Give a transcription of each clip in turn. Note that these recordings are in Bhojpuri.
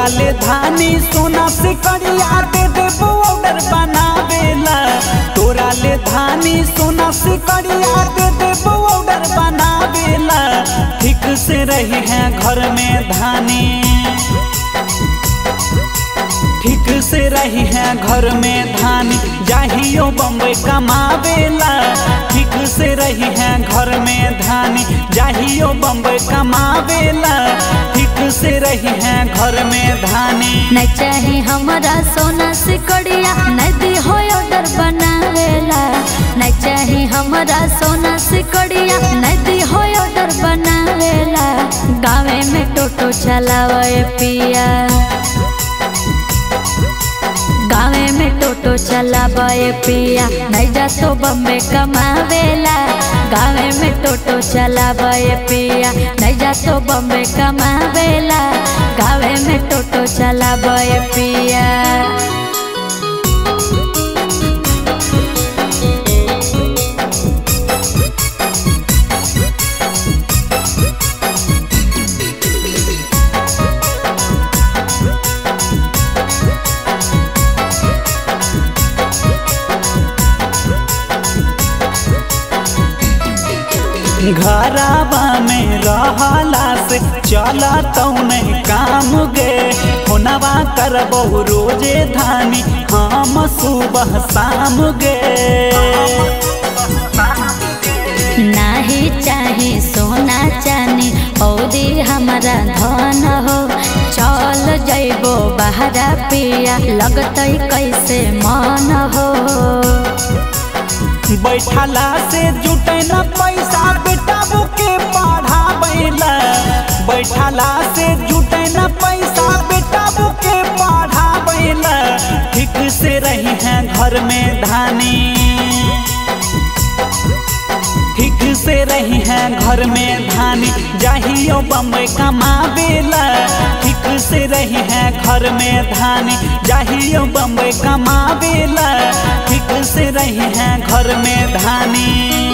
तोरा ले धानी सोना से करिया दे देबो ऑर्डर बनावेला तोरा ले धानी सोना से करिया दे देबो ऑर्डर बनावेला ठीक से रही है घर में धानी ठीक से रही है घर में धान जाहियो बम्बई कमावेला ठीक से रही है घर में धान जाहियो बम्बई कमावेला ठीक से रही है घर में धानी नहीं चाहे हमारा सोना से कड़िया नदी हो ऑर्डर बनावेला नहीं चाहे हमारा सोना से कड़िया नदी हो ऑर्डर बनावेला गाँव में टोटो चलावे पिया गाँव में टोटो चलावे पिया नहीं जा तो बम्बे कमावेला गाँव में टोटो चलावे पिया नहीं जा तो बम्बे कमावेला गाँव में टोटो चलावे पिया घराबा में रहला से चला नहीं काम गे होनवा करबहु रोजे धानी हम सुबह शाम गे नाही चाहे सोना चानी औरी हमारा धन हो चल जैबो बहरा पिया लगतै कैसे मन हो बैठला से जुटे न पैसा बेटा के पढ़ावेला बैठला से जुटे न पैसा बेटा के पढ़ावेला ठीक से रही है घर में धानी ठीक से रही है घर में धानी जाहियो बम्बई कमावेला ठीक से रही है घर में धानी जाहियो बम्बई कमावेला ठीक से रही है घर में धानी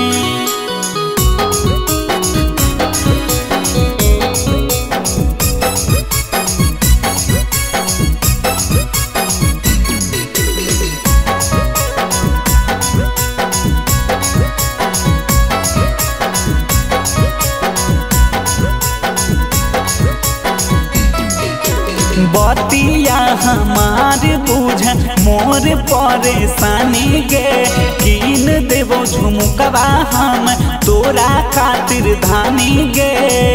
बतिया हमार बुझ मोर परेशानी गे कीन देवो झुमकवा हम तोरा खातिर धानी गे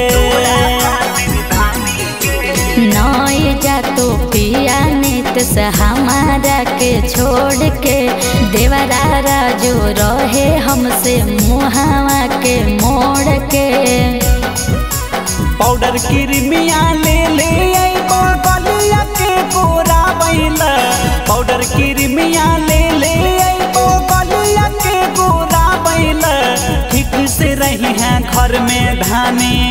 नई जा तो पिया नित से हमारा के छोड़ के देवरा राजो रहे हमसे मुहावा के मोड़ के पाउडर क्रीमिया ले ले अइबो गलिया के गोरा बैला पाउडर क्रीमिया ले ले अइबो गलिया के गोरा बैला ठीक से रही है घर में धानी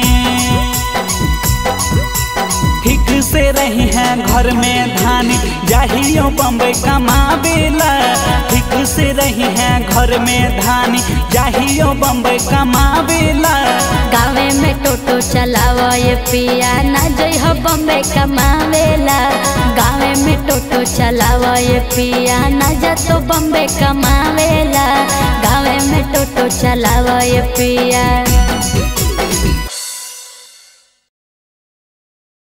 ठीक से रही है घर में धानी जाहियो बम्बई कमावेला ठीक से रही है घर में धानी जाहियो बम्बई कमावेला गाँव में टोटो चलावा ये पिया ना जई हो बम्बे कमावेला गाँव में टोटो चलावा ये पिया ना जा तो बम्बे कमावेला गाँव में टोटो चलावा ये पिया